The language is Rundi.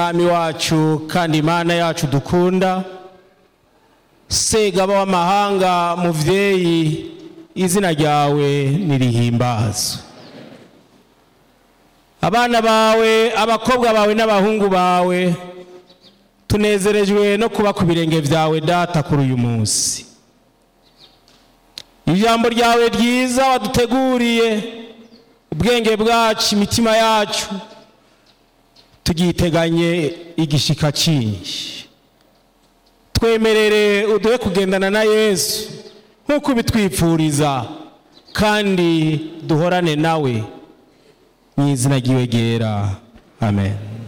mwami wacu kandi imana yacu dukunda segaba w'amahanga muvyeyi izina ryawe nirihimbazwe abana bawe abakobwa bawe n'abahungu bawe tunezerejwe no kuba ku birenge vyawe data kuri uyu munsi ijambo ryawe ryiza waduteguriye ubwenge bwacu imitima yacu tugiteganye igishika cyinshi twemerere uduhe kugendana na yesu nk'uko ubitwipfuriza kandi duhorane nawe mu izina ry'iwe ryera amen